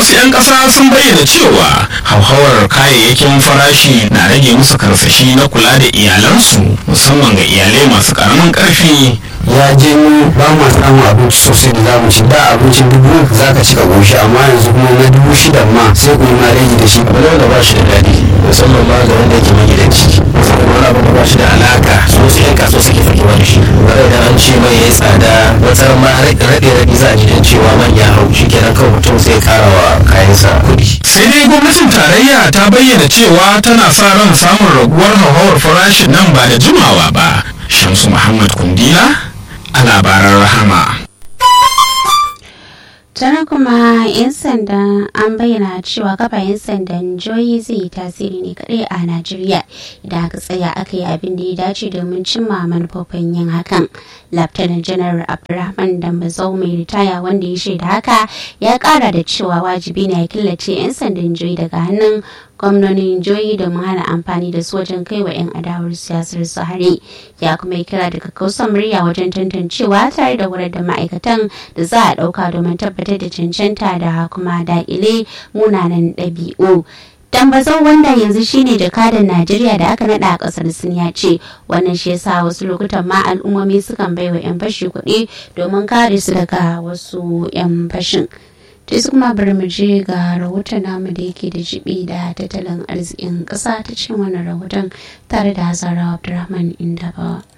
wasu 'yan ƙasa sun bayyana cewa hauhawar kayayyakin farashi na rage musu karsashi na kula da iyalansu musamman ga iyalai masu ƙaramin ƙarfi ya janyo ba ma samun abinci sosai da za mu ci da abincin dubu za ka ci ka goshi amma yanzu kuma na dubu shida ma sai ku yi ma rage da shi wani wanda ba shi da daɗi musamman ma ga wanda yake magidanci wani abu da ba shi da alaka su wasu yan kasuwa suke fakewa da shi bare da an ce mai ya yi tsada wata ma raɗe raɗe za a ji dan cewa man ya hau shi kenan kawai mutum sai kara wa kayansa kuɗi sai dai gwamnatin tarayya ta bayyana cewa tana sa ran samun raguwar hauhawar farashin nan ba da jimawa ba shamsu muhammad kundila a labaran rahama tana kuma 'yan sanda an bayyana cewa kafa 'yan sandan joyi zai yi tasiri ne kadai a najeriya idan aka tsaya aka yi abin da ya dace domin cimma manufofin yin hakan laftanan janar abdulrahman dambazau mai ritaya wanda ya shaida haka ya kara da cewa wajibi ne ya killace 'yan sandan joyi daga hannun gwamnonin joyi domin hana amfani da su wajen kai wa 'yan adawar siyasar su hari ya kuma yi kira daga kausan murya wajen tantancewa tare da wurar da ma'aikatan da za a ɗauka domin tabbatar da cancanta da kuma daƙile munanan ɗabi'u tambazau wanda yanzu shine jakadan najeriya da aka nada a kasar sun ya ce wannan shi yasa wasu lokutan ma al'ummomi sukan baiwa 'yan fashi kuɗi domin kare su daga wasu 'yan fashin ta su kuma bari mu je ga rahoton namu da yake da jibi da tattalin arzikin ƙasa ta cikin wannan rahoton tare da hazara abdulrahman indabawa